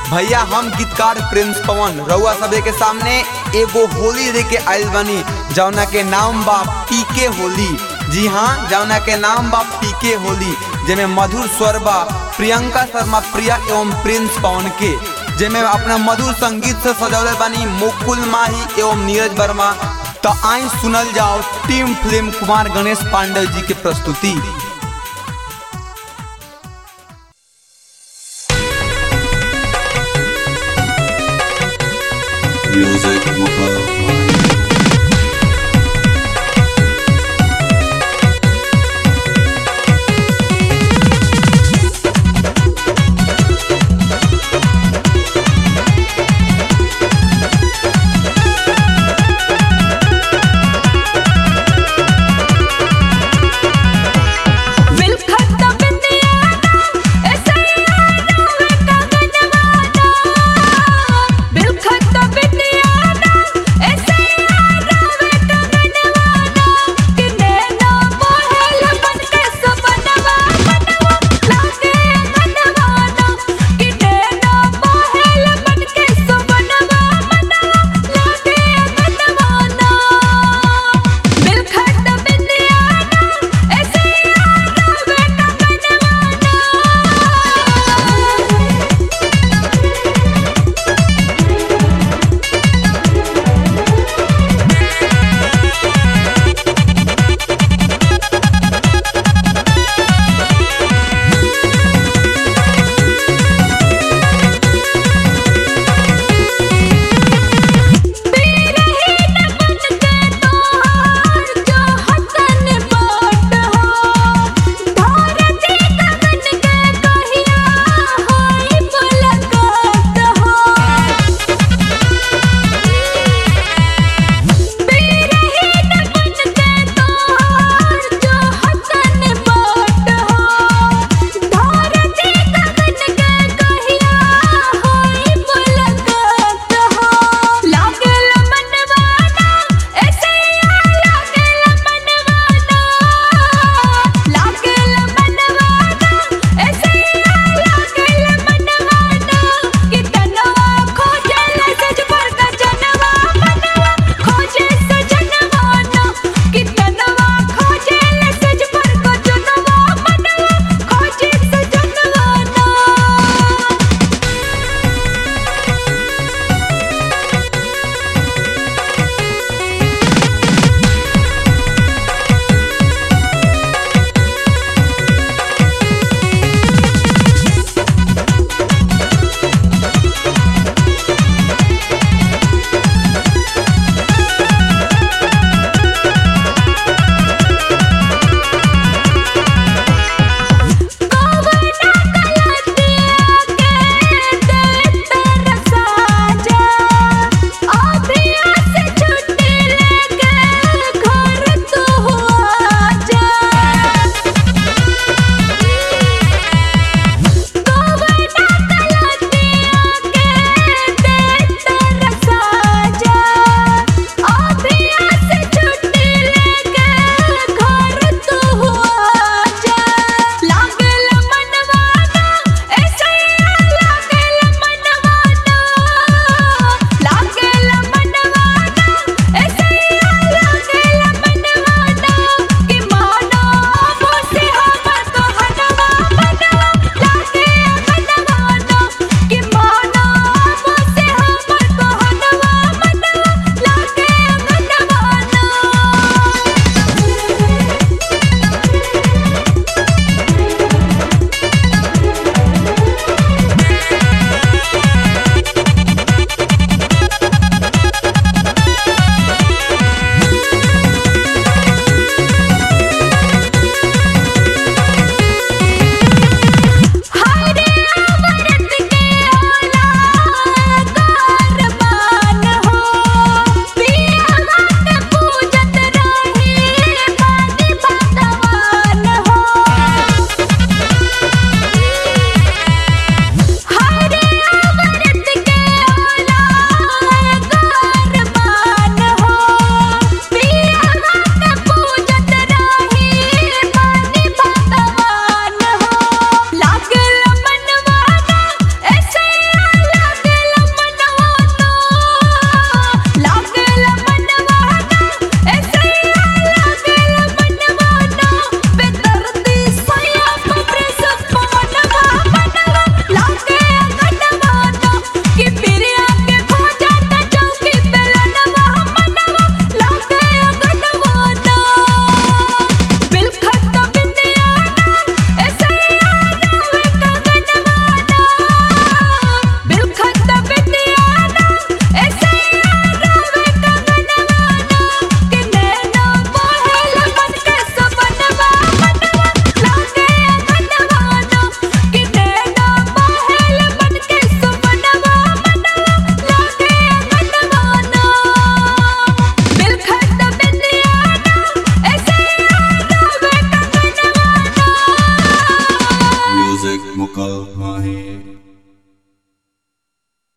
भैया हम गीतकार प्रिंस पवन रउआ सबे के सामने एगो होली दे के आइल बनी जौना के नाम बा पीके होली जी हाँ जौना के नाम बा पीके होली जेमे मधुर स्वर बा प्रियंका शर्मा प्रिया एवं प्रिंस पवन के जेमे अपना मधुर संगीत से सजौले बानी मुकुल माही एवं नीरज वर्मा तो आई सुनल जाओ टीम फिल्म कुमार गणेश पांडे जी के प्रस्तुति Music Mobile. विलखत बिंदियाना ऐसैयाना वे कगनवाना विलखत बिंदियाना ऐसे Mahe